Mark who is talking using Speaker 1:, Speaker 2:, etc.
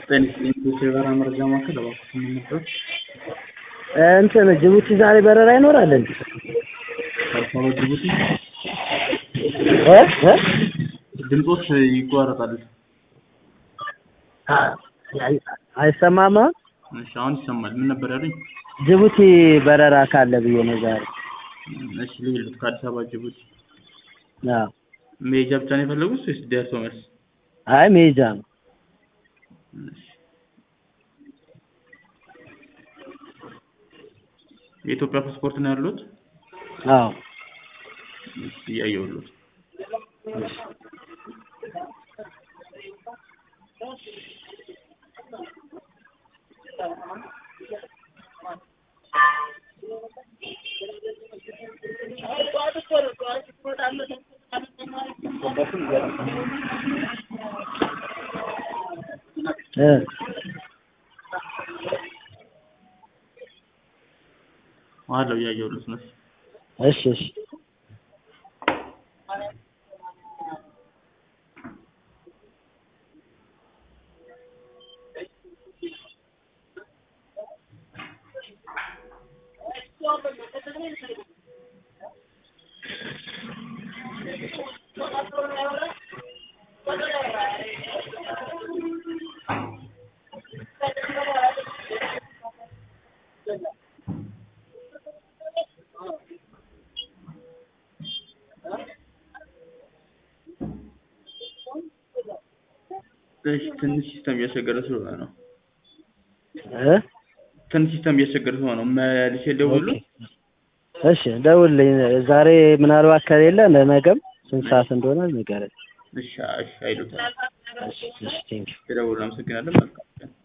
Speaker 1: በኢንስቲትዩት የበረራ መረጃ ማዕከል እባክዎት ምን ነበር?
Speaker 2: እንትን ጅቡቲ ዛሬ በረራ ይኖራል እንዴ?
Speaker 1: አዲስ አበባ ጅቡቲ
Speaker 2: እ እ
Speaker 1: ድምጾች ይቋረጣል።
Speaker 2: አይ- አይሰማም አሁን?
Speaker 1: እሺ አሁን ይሰማል። ምን ነበር ያሉኝ?
Speaker 2: ጅቡቲ በረራ ካለ ብዬ ነው ዛሬ።
Speaker 1: እሺ ልሂድ ከአዲስ አበባ ጅቡቲ
Speaker 2: አዎ።
Speaker 1: መሄጃ ብቻ ነው የፈለጉት ወይስ ደርሶ መልስ?
Speaker 2: አይ መሄጃ ነው።
Speaker 1: እሺ። የኢትዮጵያ ፓስፖርት ነው ያሉት?
Speaker 2: አዎ።
Speaker 1: እሺ እያየሁልዎት።
Speaker 2: እ
Speaker 1: አለው እያየሁልዎት ነው።
Speaker 2: እሺ እሺ
Speaker 1: እሺ ትንሽ ሲስተም እያስቸገረ ስለሆነ ነው።
Speaker 2: እ
Speaker 1: ትንሽ ሲስተም እያስቸገረ ስለሆነ ነው። መልሼ ልደውልልዎት?
Speaker 2: እሺ ደውልልኝ። ዛሬ ምናልባት ከሌለ ለነገም ስንት ሰዓት እንደሆነ ንገረኝ።
Speaker 1: እሺ እሺ አይሉታል።
Speaker 2: እሺ እሺ ቴንኪው።
Speaker 1: የደወሉ አመሰግናለሁ። መልካም ቀን